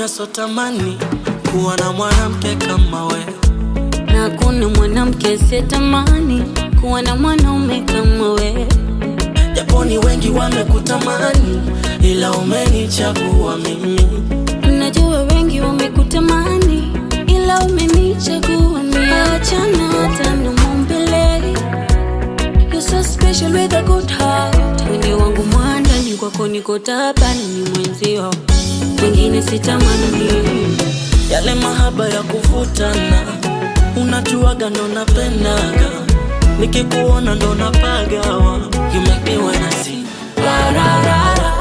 mwanaume sotamani kuwa na mwanamke kama we na kuna mwanamke sitamani kuwa na mwanaume kama we. japo ni wengi wamekutamani ila umenichagua mimi Najua wengi wamekutamani ila umenichagua mimi. Achana hata na maumbile, you're so special with a good heart. Wende wangu mwandani kwako niko tabani mwenzio, wengine sitamani. yale mahaba ya kuvutana unajuaga ndo napendaga nikikuona ndo napagawa you make me wanna sing la la la la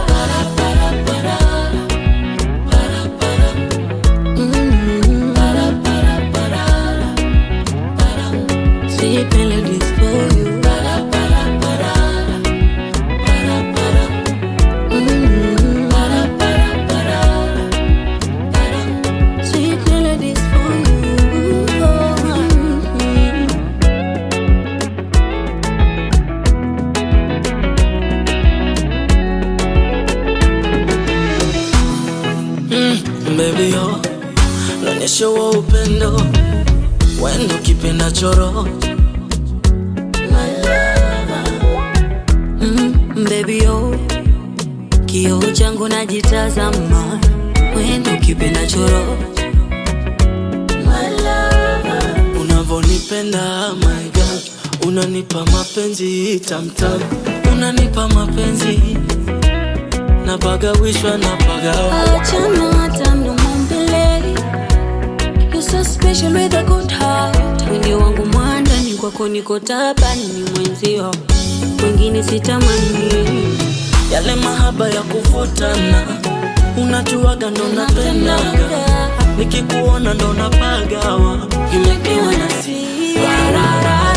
Mm. Sweet melodies for you. Mm. Sweet melodies for you. mm, baby yo naonyesha wa upendo wendo kipenda choro Mm, baby yo, kioo changu najitazama, wendo kipenda choro unavonipenda my God unanipa mapenzi tamtam unanipa mapenzi napagawishwa napagawa Achana hata na maumbile, you're so special with a good heart. Wende wangu mwandani kwako niko tabani mwenzio, wengine sitamani. yale mahaba ya kuvutana unajuaga ndo napendaga nikikuona ndo napagawa you make me wanna sing la la la